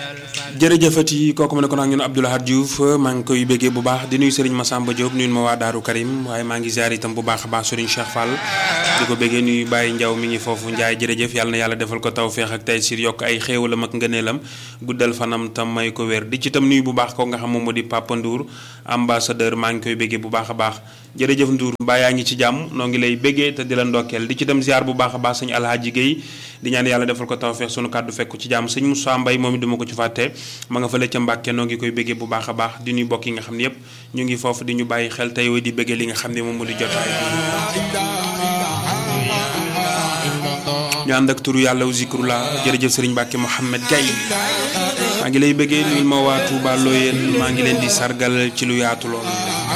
jërëjëfati kooku ma ne ko nag ñun Abdou Lahad Diouf maa ngi koy béggee bu baax di nuyu Serigne Massamba Diop nuyu ma waa Daaru Karim waaye maa ngi ziar itam bu baax a baax Serigne Cheikh Fall di ko béggee nuyu Baye Ndiaw mi ngi foofu Ndiaye jërëjëf yàlla na yàlla defal ko tawféex ak tey sir yokk ay xéewalam ak ngëneelam guddal fanam tam may ko wér di ci tam nuyu bu baax ko nga xam moom moo di Papa Ndour ambassadeur maa ngi koy béggee bu baax a baax jërëjëf Ndour mbaa yaa ngi ci jàmm noo ngi lay béggee te di la ndokkeel di ci tam ziar bu baax a baax sëñ Alhaaji Guèye di ñaan yàlla defal ko tawféex sunu kàddu fekk ci jàmm sëñ Moussa Mbaye moom it duma ko ci fàtte ma nga fële ca Mbàkke noo ngi koy béggee bu baax a baax di nuy bokk yi nga xam ne yëpp ñu ngi foofu di ñu bàyyi xel tey di béggee li nga xam ne moom moo di jotaay bi ñu ànd ak turu yàlla zikrullah jërëjëf sëriñ Mbàkke Mouhamed Gaye maa ngi lay béggee nuyu ma waa Touba Loyeen maa ngi leen di sargal ci lu yaatu lool